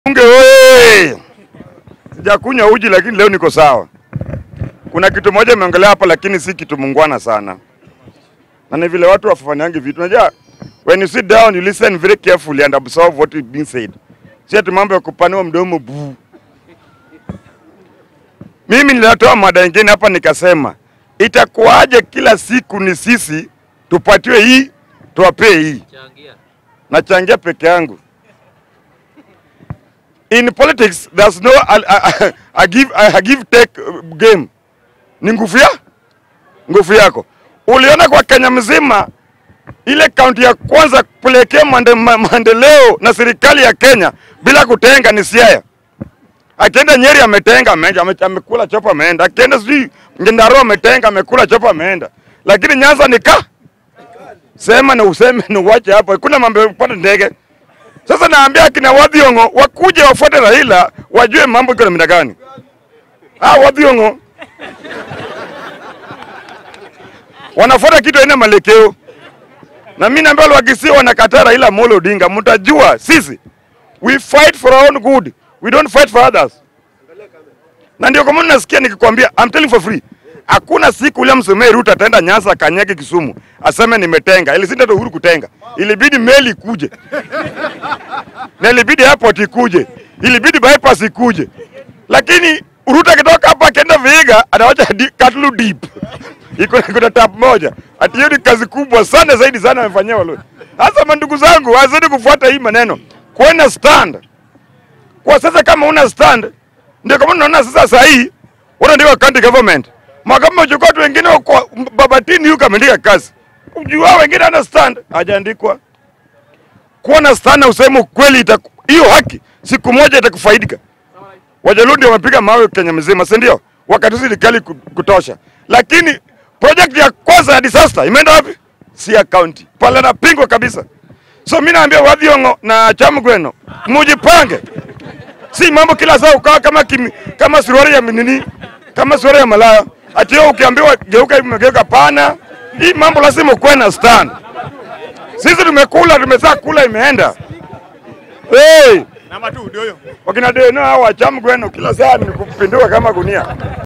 Bunge oye! Sijakunywa uji lakini leo niko sawa. Kuna kitu moja imeongelea hapa lakini si kitu mungwana sana. Na ni vile watu wafafanyangi vitu. Unajua when you sit down you listen very carefully and absorb what is being said. Si ati mambo ya kupanua mdomo buu. Mimi nilitoa mada nyingine hapa nikasema itakuwaje kila siku ni sisi tupatiwe hii tuwapee hii. Changia. Nachangia peke yangu. In politics there's no a, a, a give, a give take uh, game. Ni nguvu ya nguvu yako. Uliona kwa Kenya mzima ile kaunti ya kwanza kupelekea mande, ma- maendeleo na serikali ya Kenya bila kutenga ni Siaya. Akienda Nyeri ametenga ameenda, ame- amekula chopa ameenda. Akienda sijui Nyandarua ametenga amekula chopa ameenda. Lakini Nyanza ni ka sema na useme na uache hapo. Kuna mambo ya kupanda ndege. Sasa naambia akina Wadhiongo wakuje wafuate Raila wajue mambo iko namna gani. Ah, Wadhiongo wanafuata kitu aina malekeo, na mimi naambia wale wakisi wanakataa Raila Amolo Odinga, mtajua sisi we fight for our own good, we don't fight for others. Na ndio kwa maana nasikia nikikwambia, I'm telling for free, hakuna siku William Samoei Ruto ataenda Nyanza akanyage Kisumu aseme nimetenga. Ilisinda tu Uhuru kutenga, ilibidi meli ikuje na ilibidi airport ikuje, ilibidi bypass ikuje, lakini Ruto akitoka hapa akienda Vihiga anawacha di- Katlu deep iko kuna tap moja, ati hiyo ni kazi kubwa sana zaidi sana amefanyia Waluo. Sasa mandugu zangu, wazidi kufuata hii maneno, kuwe na stand kwa sasa. Kama una stand, ndio kama unaona sasa saa hii wana ndio county government makama uchukua watu wengine kwa Babatini yuko ameandika kazi, ujua wengine ana stand hajaandikwa kuwa na stand na useme ukweli, itaku- hiyo haki siku moja itakufaidika. Wajaluo ndio wamepiga mawe Kenya mzima, si ndio? Wakati serikali ku- kutosha, lakini project ya kwanza ya disaster imeenda wapi? Siaya County pale napingwa kabisa. So mimi naambia Wadhiongo na Chamgweno mujipange, si mambo kila saa ukawa kama kimi, kama suruali ya nini, kama suruali ya malaya, ati wewe ukiambiwa geuka hivi umegeuka. Pana hii mambo lazima ukuwe na stand. Sisi tumekula tumezaa kula imeenda. Hey, Namba 2 ndio hiyo. wakina Deno hao wa Chamgweno kila saa ni kupinduka kama gunia.